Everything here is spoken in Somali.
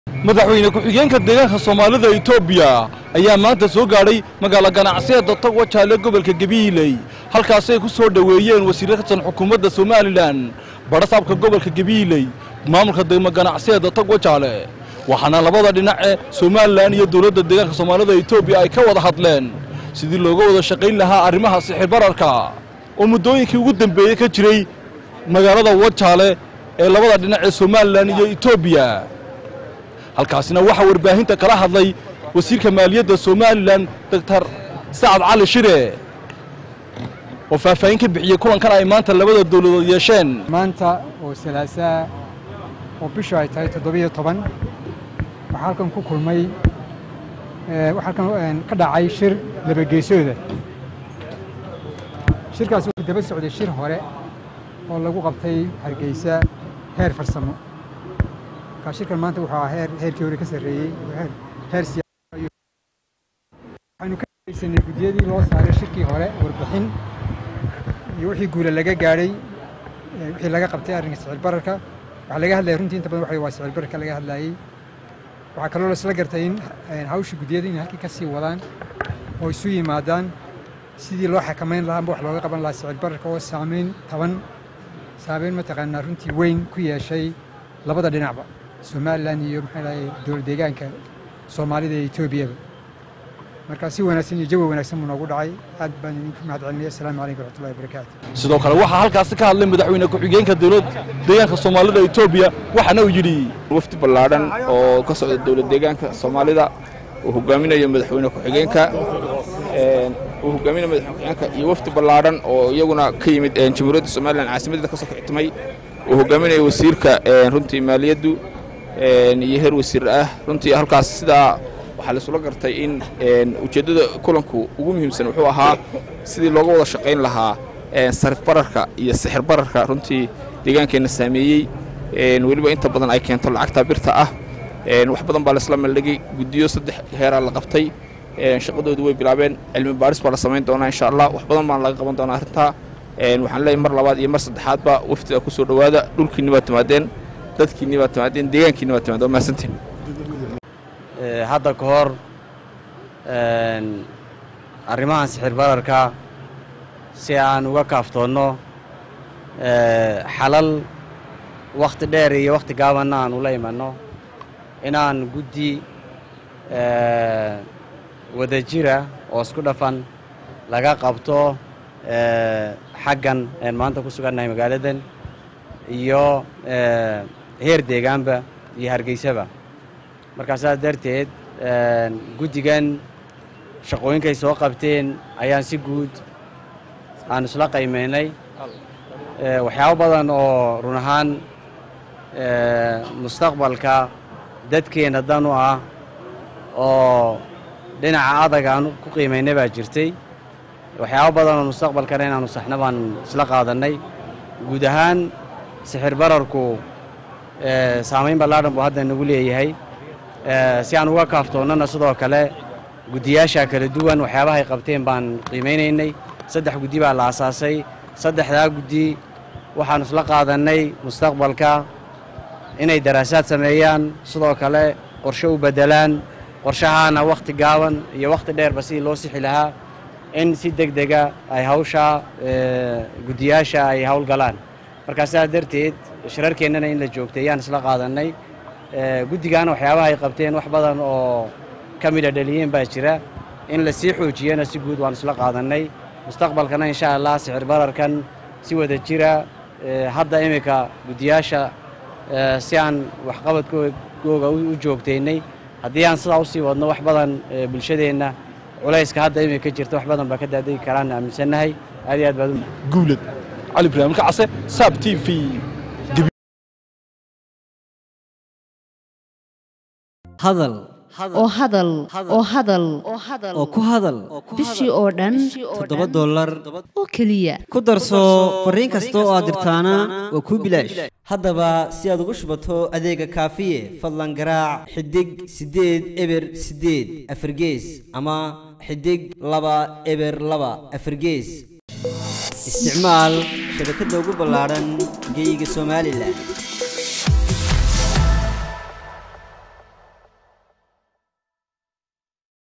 madaxweyne ku-xigeenka deegaanka soomaalida etoobiya ayaa maanta soo gaadhay magaalo ganacsiyeedda togwa jaale gobolka gabiiley halkaasi ay ku soo dhoweeyeen wasiirro ka tirsan xukuumadda somalilan badhasaabka gobolka gabiiley maamulka degmo ganacsiyeedda togwa jaale waxaana labada dhinac ee somalilan iyo dowladda deegaanka soomaalida etoobiya ay ka wada hadleen sidii looga wada shaqayn lahaa arrimaha sixir bararka oo muddooyinkii ugu dambeeyey ka jiray magaalada wajaale ee labada dhinac ee somalilan iyo etoobiya halkaasina waxaa warbaahinta kala hadlay wasiirka maaliyadda somalilan doctor sacad cali shire oo faahfaahin ka bixiyey kulankan ay maanta labada dowladood yeesheen maanta oo salaasaa oo bishu ay tahay toddobiyo toban waxaa halkan ku kulmay waxaa halkan ka dhacay shir labageesooda shirkaas wuxuu daba socday shir hore oo lagu qabtay hargeysa heer farsamo markaa shirkan maanta wuxuu ahaa heer heerkii hore ka sarreeyey heer heer siyaasa waxaynu ka dhegeysanay guddiyadii loo saaray shirkii hore warbixin iyo wixii guula laga gaadhay wixii laga qabtay arrinka sicir bararka waxaa laga hadlayay runtii inta badan waxa waa sicir bararka laga hadlayey waxaa kaloo laisla gartay in hawsha guddiyada inay halkii ka sii wadaan oo isu yimaadaan sidii loo xakamayn lahaa amba wax looga qaban lahaa sicir bararka oo saameyn taban saameyn mataqaanaa runtii weyn ku yeeshay labada dhinacba somalilan iyo maxaa lahay dowlad deegaanka soomaalida iyo etoobiyaba marka si wanaagsan iyo jawi wanaagsan buu noogu dhacay aad baan idinku mahad celinaya asalaamu calaykum waraxmatullahi wabarakaatu sidoo kale waxaa halkaasi ka hadlay madaxweyne ku-xigeenka dowlad deegaanka soomaalida etoobiya waxaana uu yidhi wafdi ballaadhan oo ka socda dowlad deegaanka soomaalida uu hogaaminayo madaxweyne ku-xigeenka uu hogaaminayo madaxweyne ku-xigeenka iyo wafdi ballaadhan oo iyaguna ka yimid jamhuuriyadda somalilan caasimadeeda ka soo kictimay uu hogaaminayo wasiirka runtii maaliyaddu iyo heer wasiir ah runtii halkaas sidaa waxaa laisula gartay in ujeeddada kulanku ugu muhiimsan wuxuu ahaa sidii looga wada shaqayn lahaa sarif bararka iyo sixir bararka runtii deegaankeenna saameeyey weliba inta badan ay keento lacagta birta ah wax badan baa laisla meeldhigay guddiyo saddex heeraa la qabtay shaqadoodu way bilaabeen cilmi baadhis baa la samayn doonaa insha allah wax badan baana laga qaban doonaa arrintaa waxaan leeyahay mar labaad iyo mar saddexaadba waftiga ku soo dhowaada dhulkiinni baad timaadeen dadkiinni baad timaadeen deegaankiinni baad timaadeen waa mahadsantiin hadda ka hor arrimahan sixir bararka si aan uga kaaftoonno xalal wakhti dheer iyo wakhti gaabanna aan ula imanno inaan guddi wadajira oo isku dhafan laga qabto xaggan een maanta ku sugannahay magaaladan iyo heer deegaanba iyo hargeysaba markaa saas darteed guddigan shaqooyinkay soo qabteen ayaan si guud aan isla qaymaynay waxyaabo badan oo run ahaan mustaqbalka dadkeenna dan u ah oo dhinaca adag aan ku qiimaynay baa jirtay waxyaabo badan oo mustaqbalkana inaanu saxna baan isla qaadannay guud ahaan sixir bararku saamayn ballaadhan buu hadda nagu leeyahay si aan uga kaaftoonnana sidoo kale guddiyaasha kala duwan waxyaabahay qabteen baan qiimaynaynay saddex guddi baa la asaasay saddexdaa guddi waxaanu isla qaadannay mustaqbalka inay daraasaad sameeyaan sidoo kale qorshe u beddelaan qorshahaana wakhti gaaban iyo wakhti dheerba sidii loo sixi lahaa in si deg dega ay hawsha guddiyaasha ay howlgalaan markaa sidaas darteed shirarkeennana in la joogtay ayaan isla qaadannay guddigaana waxyaabaha ay qabteen wax badan oo ka midha dhaliyeen baa jira in la sii xoojiyana si guud waan isla qaadannay mustaqbalkana insha allah sixir bararkan si wada jira hadda iminka guddiyaasha si aan waxqabadkooga u joogtaynay haddii aan sidaa usii wadno wax badan bulshadeenna culayska hadda iminka jirta wax badan baa ka daadegi karaan aaminsannahay aad iyo aad baad guulad cali ibraahim kacase saab t v hadal oo hadal oo hadal oo ku hadal bishii oo dhan toddoba dollar oo keliya ku darso fariin kasta oo aad dirtaana waa kuu bilaash haddaba si aad ugu shubato adeega kaafiye fadlan garaac xidig siddeed eber siddeed afargees ama xidig laba eber laba afargees isticmaal shabakadda ugu ballaadhan geeyiga somalilan